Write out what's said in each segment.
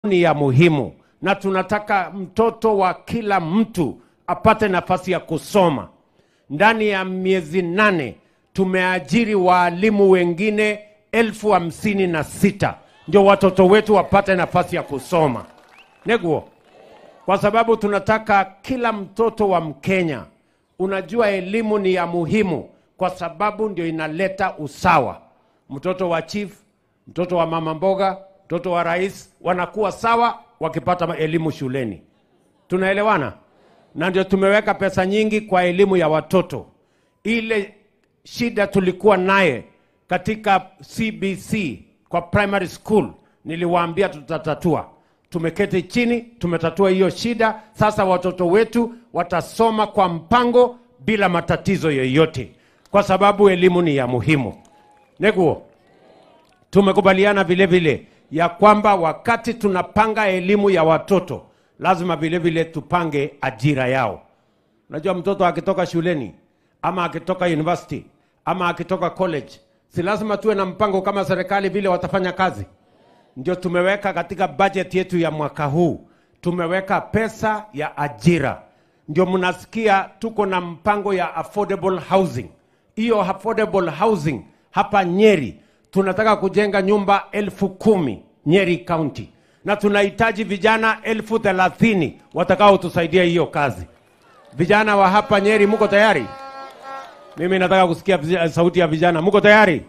ni ya muhimu, na tunataka mtoto wa kila mtu apate nafasi ya kusoma. Ndani ya miezi nane tumeajiri waalimu wengine elfu hamsini na sita ndio watoto wetu wapate nafasi ya kusoma neguo, kwa sababu tunataka kila mtoto wa Mkenya. Unajua, elimu ni ya muhimu kwa sababu ndio inaleta usawa. Mtoto wa chief, mtoto wa mama mboga, mtoto wa rais wanakuwa sawa wakipata elimu shuleni. Tunaelewana? Na ndio tumeweka pesa nyingi kwa elimu ya watoto. Ile shida tulikuwa naye katika CBC kwa primary school, niliwaambia tutatatua. Tumeketi chini, tumetatua hiyo shida. Sasa watoto wetu watasoma kwa mpango bila matatizo yoyote, kwa sababu elimu ni ya muhimu. Neguo, tumekubaliana vile vile ya kwamba wakati tunapanga elimu ya watoto lazima vile vile tupange ajira yao. Unajua, mtoto akitoka shuleni ama akitoka university ama akitoka college, si lazima tuwe na mpango kama serikali vile watafanya kazi. Ndio tumeweka katika budget yetu ya mwaka huu, tumeweka pesa ya ajira. Ndio mnasikia tuko na mpango ya affordable housing. Hiyo affordable housing hapa Nyeri tunataka kujenga nyumba elfu kumi Nyeri County, na tunahitaji vijana elfu thelathini watakaotusaidia hiyo kazi. Vijana wa hapa Nyeri, muko tayari? Mimi nataka kusikia vij- sauti ya vijana. Muko tayari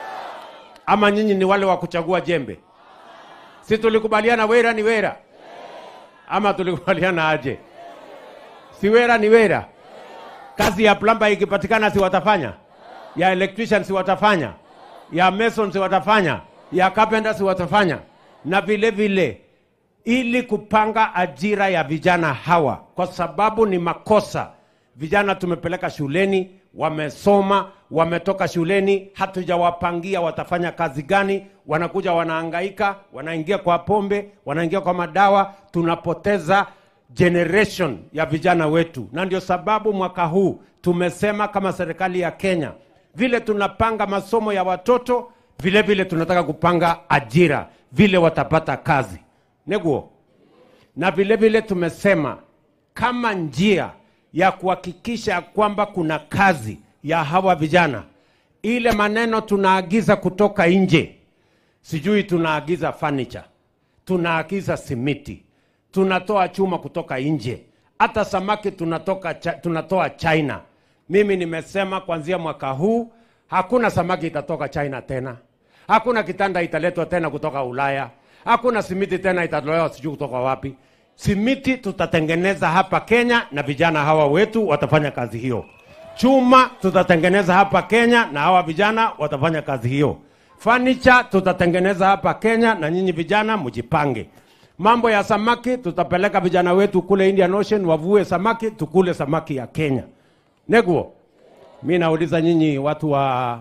ama nyinyi ni wale wa kuchagua jembe? Si tulikubaliana wera ni wera ama tulikubaliana aje? Si wera ni wera. Kazi ya plumber ikipatikana, si watafanya? Ya electrician si watafanya? Ya mason si watafanya? Ya carpenter si watafanya? Na vile vile ili kupanga ajira ya vijana hawa, kwa sababu ni makosa. Vijana tumepeleka shuleni, wamesoma, wametoka shuleni, hatujawapangia watafanya kazi gani. Wanakuja wanahangaika, wanaingia kwa pombe, wanaingia kwa madawa, tunapoteza generation ya vijana wetu, na ndio sababu mwaka huu tumesema kama serikali ya Kenya, vile tunapanga masomo ya watoto, vile vile tunataka kupanga ajira, vile watapata kazi neguo na vile vile tumesema kama njia ya kuhakikisha kwamba kuna kazi ya hawa vijana, ile maneno tunaagiza kutoka nje, sijui tunaagiza furniture, tunaagiza simiti, tunatoa chuma kutoka nje, hata samaki tunatoka, cha- tunatoa China. Mimi nimesema kuanzia mwaka huu hakuna samaki itatoka China tena, hakuna kitanda italetwa tena kutoka Ulaya, hakuna simiti tena itatolewa sijui kutoka wapi. Simiti tutatengeneza hapa Kenya na vijana hawa wetu watafanya kazi hiyo. Chuma tutatengeneza hapa Kenya na hawa vijana watafanya kazi hiyo. Furniture tutatengeneza hapa Kenya na nyinyi vijana mjipange. Mambo ya samaki tutapeleka vijana wetu kule Indian Ocean wavue samaki, tukule samaki ya Kenya. Neguo, mi nauliza nyinyi watu wa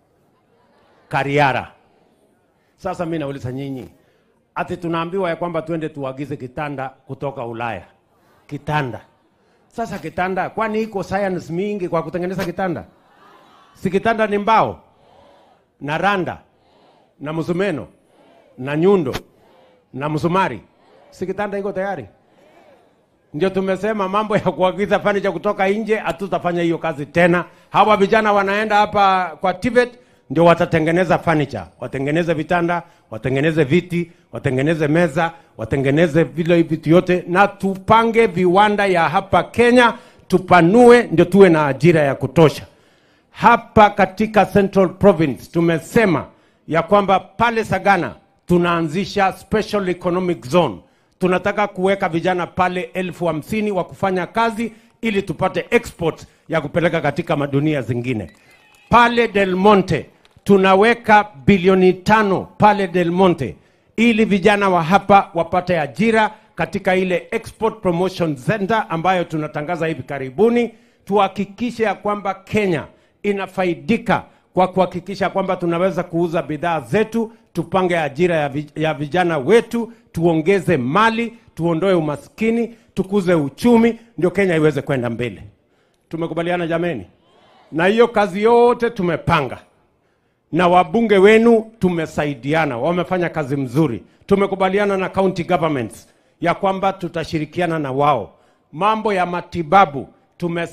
Kariara, sasa mi nauliza nyinyi, ati tunaambiwa ya kwamba twende tuagize kitanda kutoka Ulaya, kitanda. Sasa kitanda, kwani iko science mingi kwa kutengeneza kitanda? Si kitanda ni mbao na randa na msumeno na nyundo na msumari, si kitanda iko tayari? Ndio tumesema mambo ya kuagiza furniture kutoka nje, hatutafanya hiyo kazi tena. Hawa vijana wanaenda hapa kwa Tibet, ndio watatengeneza furniture, watengeneze vitanda, watengeneze viti, watengeneze meza, watengeneze vile vitu yote, na tupange viwanda ya hapa Kenya, tupanue, ndio tuwe na ajira ya kutosha hapa katika Central Province tumesema ya kwamba pale Sagana tunaanzisha special economic zone. Tunataka kuweka vijana pale elfu hamsini wa kufanya kazi ili tupate export ya kupeleka katika madunia zingine. Pale Del Monte tunaweka bilioni tano pale Del Monte ili vijana wa hapa wapate ajira katika ile Export Promotion Center ambayo tunatangaza hivi karibuni. Tuhakikishe ya kwamba Kenya inafaidika kwa kuhakikisha kwamba tunaweza kuuza bidhaa zetu, tupange ajira ya vij- ya vijana wetu, tuongeze mali, tuondoe umaskini, tukuze uchumi, ndio Kenya iweze kwenda mbele. Tumekubaliana jameni? Na hiyo kazi yote tumepanga na wabunge wenu tumesaidiana, wamefanya kazi mzuri. Tumekubaliana na county governments ya kwamba tutashirikiana na wao. Mambo ya matibabu tume